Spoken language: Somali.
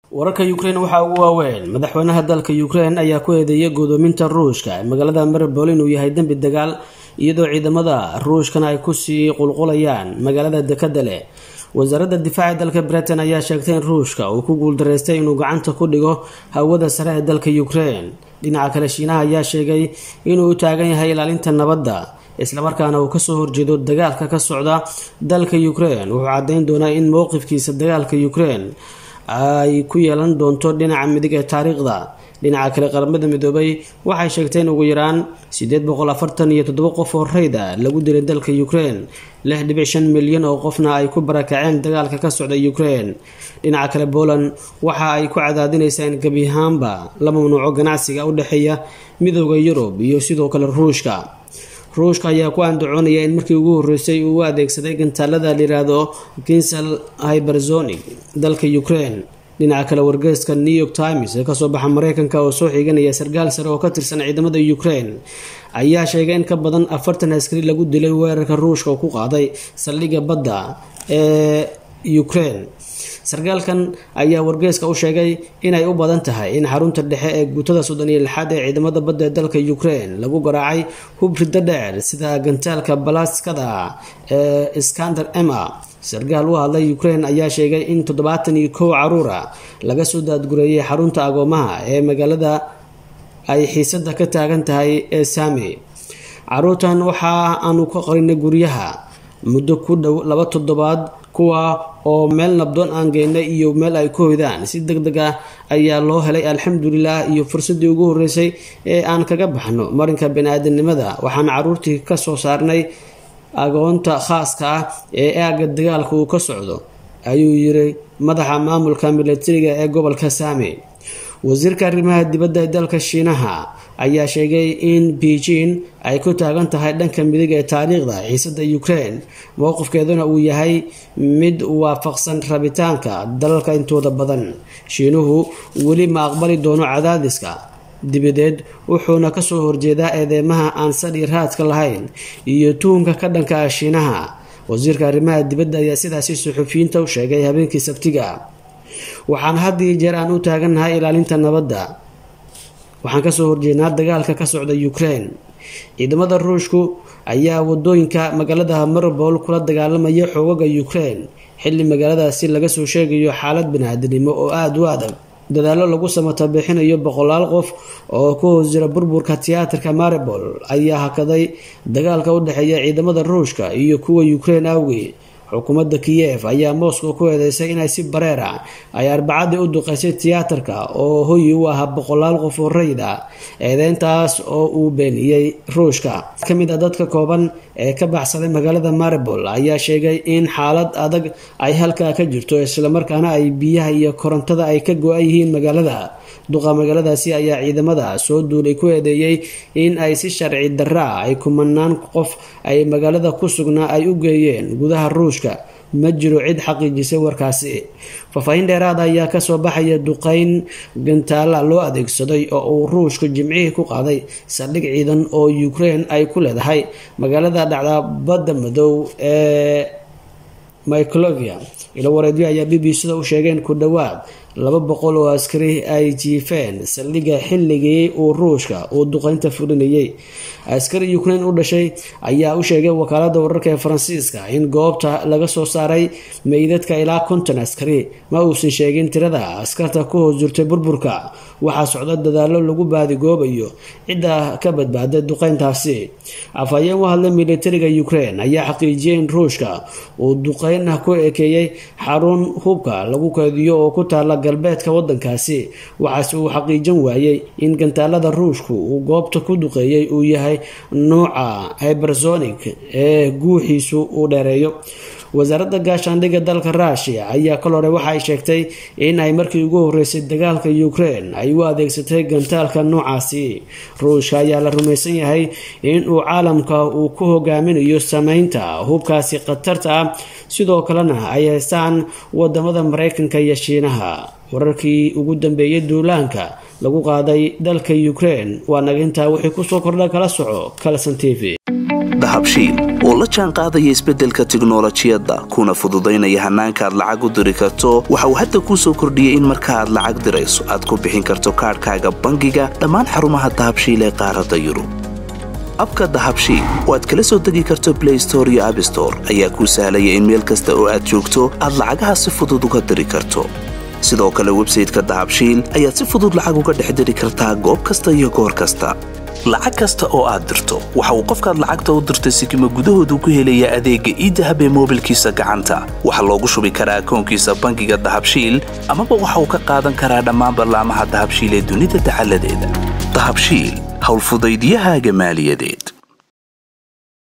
wararka ukrein waxaa ugu waaweyn madaxweynaha dalka ukrein ayaa ku eedeeyay guddoominta ruushka ee magaalada maribol inuu yahay dembi dagaal iyadoo ciidamada ruushkana ay kusii qulqulayaan magaalada dekada leh wasaaradda difaaca dalka britain ayaa sheegtay in ruushka uu ku guuldaraystay inuu gacanta ku dhigo hawada sare ee dalka ukrein dhinaca kale shiinaha ayaa sheegay inuu u taagan yahay ilaalinta nabadda islamarkaana uu kasoo horjeedo dagaalka ka socda dalka ukrein wuxuu caddeyn doonaa in mowqifkiisa dagaalka ukrein ay ku yeelan doonto dhinaca midig ee taariikhda dhinaca kale qaramada midoobay waxay sheegtay in ugu yaraan sideed boqol afartan iyo toddoba qof oo rayda lagu dilay dalka ukrein lix dhibic shan milyan oo qofna ay ku barakaceen dagaalka ka socda ukrein dhinaca kale poland waxa ay ku cadaadinaysaa in gebi ahaanba la mamnuuco ganacsiga u dhexeeya midooda yurub iyo sidoo kale ruushka ruushka ayaa ku andacoonaya in markii ugu horeysay uu u adeegsaday gantaalada layiraahdo kinsel hyberzonic dalka ukrein dhinaca kale wargeyska new york times ee kasoo baxa mareykanka oo soo xiganaya sarkaal sare oo ka tirsan ciidamada ukrein ayaa sheegay in ka badan afartan askari lagu dilay weerarka ruushka oo ku qaaday saldhigga badda ee ukrein sarkaalkan ayaa wargeyska u sheegay inay u badan tahay in xarunta dhexe ee guutada soddon iyo lixaad ee ciidamada badda ee dalka ukrein lagu garaacay hub riddo dheer sida gantaalka balaskada ee skander emma sarkaal u hadlay ukrein ayaa sheegay in toddobaatan iyo kow caruura laga soo daadgureeyay xarunta agoomaha ee magaalada ay xiisada ka taagan tahay ee saami caruurtan waxa aanu ka qarinay guryaha muddo ku dhow laba toddobaad kuwa oo meel nabdoon aan geynay iyo meel ay ku hoydaan si deg deg ah ayaa loo helay alxamdulilah iyo fursadii ugu horeysay ee aan kaga baxno marinka bani-aadamnimada waxaan caruurtii kasoo saarnay agoonta khaaska ah ee aaga dagaalka uu ka socdo ayuu yiri madaxa maamulka milatariga ee gobolka saami wasiirka arrimaha dibadda ee dalka shiinaha ayaa sheegay in beijing ay ku taagan tahay dhanka midig ee taariikhda xiisada ukrein mowqifkeeduna uu yahay mid waafaqsan rabitaanka dalalka intooda badan shiinuhu weli ma aqbali doono cadaadiska dibadeed wuxuuna kasoo horjeedaa eedeymaha aan sadhi raadka lahayn iyo tuhumka ka dhanka ah shiinaha wasiirka arrimaha dibadda ayaa sidaasi suxufiyiinta u sheegay habeenkii sabtiga waxaan had iyo jeer aan u taagannahay ilaalinta nabadda waxaan kasoo horjeednaa dagaalka ka socda ukrein ciidamada ruushku ayaa wadooyinka magaalada maribol kula dagaalamaya xoogaga ukrein xilli magaaladaasi laga soo sheegayo xaalad bani-aadanimo oo aada u adag dadaallo lagu samata bixinayo boqolaal qof oo ku hoos jira burburka tiyaatarka maribol ayaa hakaday dagaalka u dhexeeya ciidamada ruushka iyo kuwa ukrein awgeed xukuumadda kiyev ayaa moscow ku eedeysay inay si bareer ah ay arbacadii u duqeysay tiyaatarka oo hoyi u ahaa boqolaal qof oo rayid ah eedeyntaas oo uu beeniyey ruushka ka mid a dadka kooban ee ka baxsaday magaalada maribol ayaa sheegay in xaalad adag ay halkaa ka jirto islamarkaana ay biyaha iyo korontada ay ka go-an yihiin magaalada duqa magaaladaasi ayaa ciidamada soo duulay ku eedeeyey in ay si sharci daraa ay kumanaan qof ay magaalada ku sugnaa ay u geeyeen gudaha ruushka ma jiro cid xaqiijisay warkaasi faahfaahin dheeraada ayaa kasoo baxaya duqeyn gantaala loo adeegsaday oo uu ruushka jimcihii ku qaaday saldhig ciidan oo ukrein ay ku leedahay magaalada dhacda badda madow ee myclovia ilo wareedyo ayaa b b c da u sheegeen ku dhowaad laba boqol oo askari ay jiifeen saldhigga xilligii uu ruushka uu duqeynta fulinayay askari ukrein u dhashay ayaa u sheegay wakaalada wararka ee faransiiska in goobta laga soo saaray meydadka ilaa konton askari ma uusan sheegin tirada askarta ku hoos jirtay burburka waxaa socda dadaalo lagu baadigoobayo cidda ka badbaaday duqeyntaasi afhayeen u hadlay militariga ukrein ayaa xaqiijiyay in ruushka uu duqeyn ku ekeeyey xarun hubka lagu keediyo oo ku taala galbeedka wadankaasi waxaase uu xaqiijin waayey in gantaalada ruushku uu goobta ku duqeeyey uu yahay nuuca hybersonic ee guuxiisu uu dheereeyo wasaaradda gaashaandhigga dalka ruushia ayaa kal hore waxa ay sheegtay in ay markii ugu horeysay dagaalka ukrein ay u adeegsatay gantaalka noocaasi ruushka ayaa la rumaysan yahay in uu caalamka uu ku hogaaminayo sameynta hubkaasi khatarta ah sidoo kalena ay haystaan wadamada mareykanka iyo shiinaha wararkii ugu dambeeyay duulaanka lagu qaaday dalka ukrein waa naga intaa wixii kusoo kordha kala soco kalson t v dahabshiil oo la jaan qaadaya isbeddelka tiknolojiyadda kuna fududaynaya hannaanka aad lacag u diri karto waxa uu hadda kuu soo kordhiyey in marka aad lacag dirayso aad ku bixin karto kaadhkaaga bangiga dhammaan xarumaha dahabshiil ee qaaradda yurub abka dahabshiil oo aad kala soo degi karto blay store iyo abstore ayaa kuu sahlaya in meel kasta oo aad joogto aad lacagaha si fudud uga diri karto sidoo kale websayteka dahabshiil ayaad si fudud lacag uga dhex diri kartaa goob kasta iyo goor kasta lacag kasta oo aad dirto waxa uu qofkaad lacagta u dirtay sikima gudahoodu ku helayaa adeegga iidahab ee moobilkiisa gacanta waxaa loogu shubi karaa akoonkiisa bangiga dahabshiil amaba waxa uu ka qaadan karaa dhammaan ballaamaha dahabshiil ee dunida dacaladeeda dahabshiil howlfudaydyahaaga maaliyadeed